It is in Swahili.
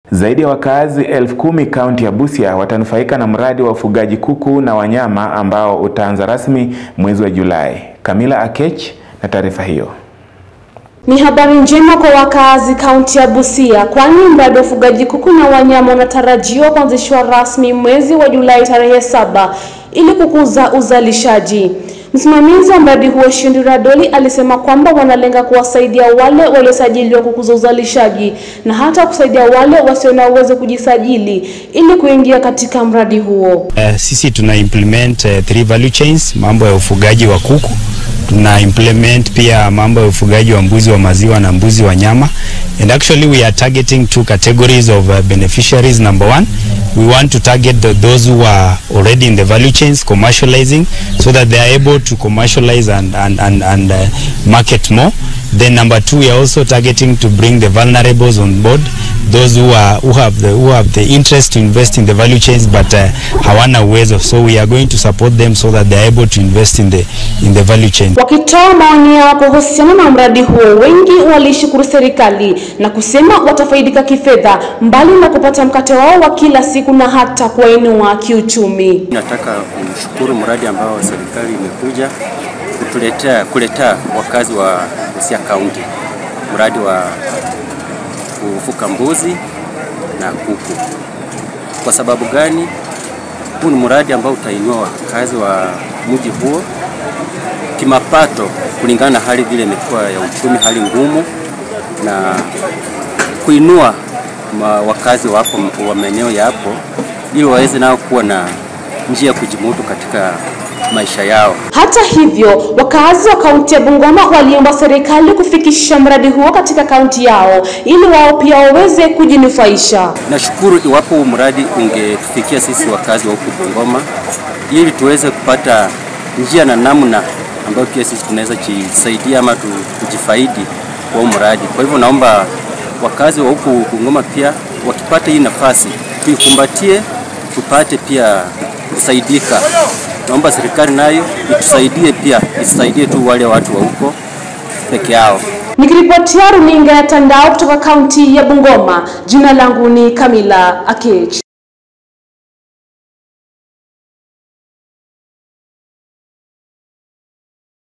Zaidi ya wakazi elfu kumi kaunti ya Busia watanufaika na mradi wa ufugaji kuku na wanyama ambao utaanza rasmi mwezi wa Julai. Kamila Akech na taarifa hiyo. Ni habari njema kwa wakazi kaunti ya Busia kwani mradi wa ufugaji kuku na wanyama unatarajiwa kuanzishwa rasmi mwezi wa Julai tarehe saba ili kukuza uzalishaji. Msimamizi wa mradi huo Shindira Doli alisema kwamba wanalenga kuwasaidia wale waliosajiliwa kukuza uzalishaji na hata kusaidia wale wasio na uwezo kujisajili ili kuingia katika mradi huo. Uh, sisi tuna implement uh, three value chains, mambo ya ufugaji wa kuku tuna implement pia mambo ya ufugaji wa mbuzi wa maziwa na mbuzi wa nyama and actually we are targeting two categories of uh, beneficiaries number one we want to target the, those who are already in the value chains commercializing so that they are able to commercialize and, and, and, and uh, market more then number two we are also targeting to bring the vulnerables on board those who are who have the who have the interest to invest in the value chains but uh, hawana uwezo so we are going to support them so that they are able to invest in the in the value chain Wakitoa maoni yao kuhusiana na mradi huo, wengi walishukuru serikali na kusema watafaidika kifedha, mbali na kupata mkate wao wa kila siku na hata kuwainua kiuchumi. Nataka kumshukuru mradi ambao serikali imekuja kutuletea kuletea wakazi wa Busia County, mradi wa kufuka mbuzi na kuku. Kwa sababu gani? Huu ni mradi ambao utainua wakazi wa mji huo kimapato, kulingana na hali vile imekuwa ya uchumi, hali ngumu, na kuinua ma wakazi wa hapo wa maeneo ya hapo, ili waweze nao kuwa na njia ya kujimudu katika maisha yao. Hata hivyo, wakazi wa kaunti ya Bungoma waliomba serikali kufikisha mradi huo katika kaunti yao ili wao pia waweze kujinufaisha. Nashukuru iwapo huu mradi ungetufikia sisi wakazi wa huku Bungoma, ili tuweze kupata njia na namna ambayo pia sisi tunaweza jisaidia ama tu, kujifaidi kwa huu mradi. Kwa hivyo naomba wakazi wa huku Bungoma pia wakipata hii nafasi tuikumbatie, tupate pia kusaidika. Naomba serikali nayo itusaidie pia, isisaidie tu wale watu wa huko peke yao. Nikiripotia runinga ya Tandao kutoka kaunti ya Bungoma, jina langu ni Kamila Akech.